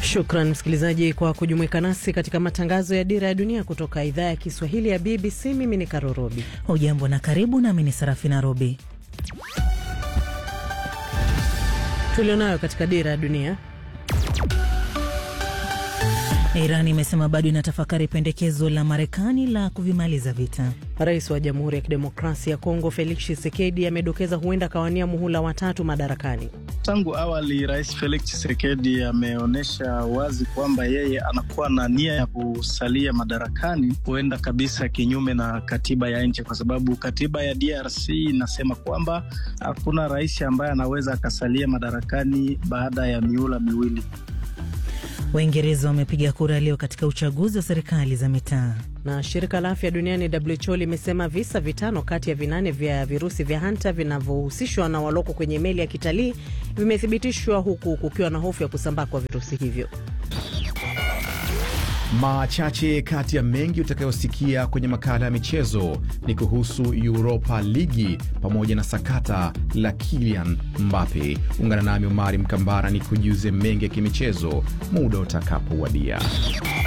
Shukran msikilizaji kwa kujumuika nasi katika matangazo ya Dira ya Dunia kutoka idhaa ya Kiswahili ya BBC. Mimi ni Karorobi. Hujambo na karibu, nami ni Sarafina Robi. Tulionayo katika Dira ya Dunia. Iran imesema bado inatafakari pendekezo la Marekani la kuvimaliza vita. Rais wa Jamhuri ya Kidemokrasia ya Kongo Felix Tshisekedi amedokeza huenda akawania muhula watatu madarakani. Tangu awali Rais Felix Tshisekedi ameonyesha wazi kwamba yeye anakuwa na nia ya kusalia madarakani, huenda kabisa kinyume na katiba ya nchi, kwa sababu katiba ya DRC inasema kwamba hakuna rais ambaye anaweza akasalia madarakani baada ya miula miwili. Waingereza wamepiga kura leo katika uchaguzi wa serikali za mitaa. Na shirika la afya duniani WHO limesema visa vitano kati ya vinane vya virusi vya hanta vinavyohusishwa na waloko kwenye meli ya kitalii vimethibitishwa huku kukiwa na hofu ya kusambaa kwa virusi hivyo. Machache kati ya mengi utakayosikia kwenye makala ya michezo ni kuhusu Europa Ligi pamoja na sakata la Kylian Mbappe. Ungana nami Omari Mkambara ni kujuze mengi ya kimichezo muda utakapowadia.